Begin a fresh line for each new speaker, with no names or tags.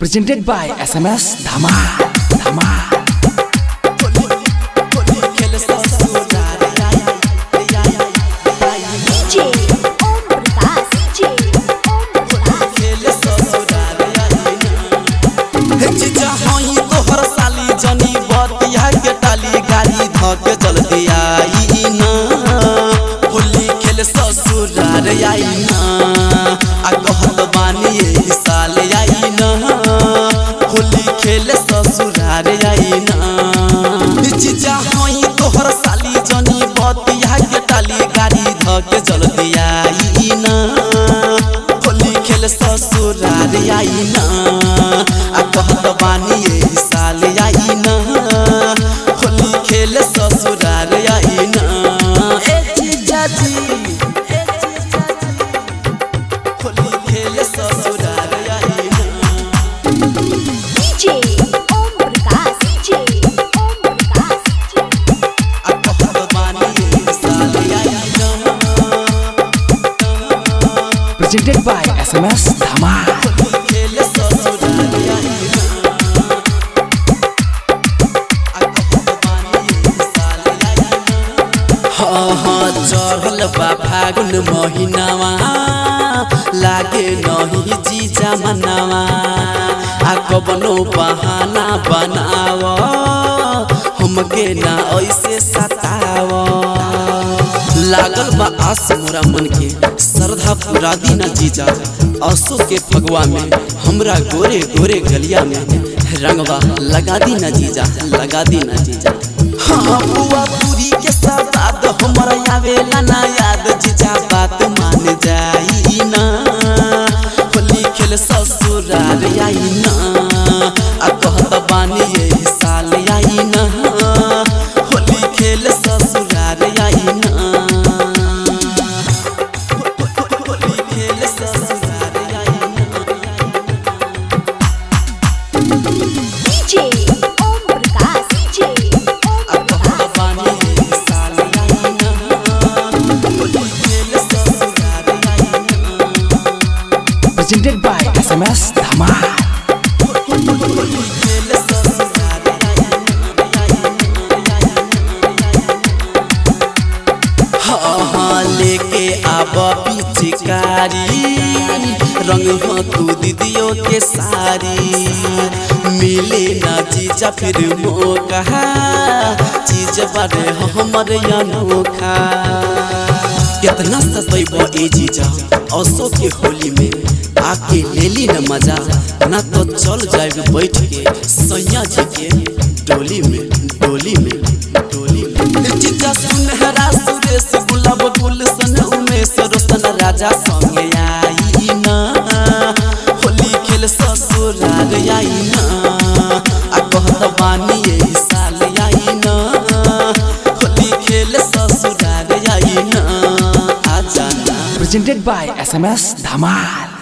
Presented by SMS Dhama Dhama
DJ Om Prakash DJ Om Prakash
जीजा हई तोहर साली जनी बतिया के टाली गाड़ी धक जल्दी आई ना होली खेल ससुरार आई ना आ कहत बानी एही साल आई ना होली खेल ससुरार आई ना जीजा हई तोहर साली जनी बतिया के टाली गाड़ी धक जल्दी आई ना होली खेल ससुरार आई ना आ कहत बानी एही साल आई ना होली खेल ससुरार आई ना ए जीजा जी ए जीजा जी होली खेल ससुरार आई ना
DJ Om Prakash DJ Om Prakash
आ कहत बानी एही साल आई ना
Presented by SMS Dhama
Holi खेल ससुरार आई ना आ कहत बानी एही साल आई ना हाँ हाँ चढ़ल बा फागुन महिनावा लागे नहीं जीजा मनावा आ कबनो बहाना बनाव हमके ना ऐसे सताव लागल बा आस मोरा मन के श्रद्धा पूरा दीना जीजा असो के फगवा में हमरा गोरे गोरे गलिया में रंगवा लगा दीना जीजा लगा दीना जीजा हाँ बुआ पूरी के सवाद हमरा आवेला ना याद जीजा बात मान जाई ना होली खेल ससुरार आई ना आ कहत बानी यही साल आई ना होली खेल ससुरार आई ना होली खेल ससुरार आई ना
DJ Om Prakash DJ Om
आ कहत बानी यही साल आई ना होली खेल ससुरार आई ना
Presented by SMS Dhama
हाँ लेके आब पिचकारी रंग हो तू दीदियों के सारी मिले ना जीजा फिर मौका चीज बारे हमर अनोखा कितना सतैब ए जीजा असो के होली में आके लेली न मजा ना तो चल जाए बैठ के सैया जी के डोली में डोली में डोली में जीजा सुनहरा सुरेश गुलाब गुलशन उमेश रोशन राजा संगे आई ना होली खेल ससुरार आई ना आ कहत बानी यही साल आई ना होली खेल ससुरार आई ना आ जाना
Presented by SMS Dhamal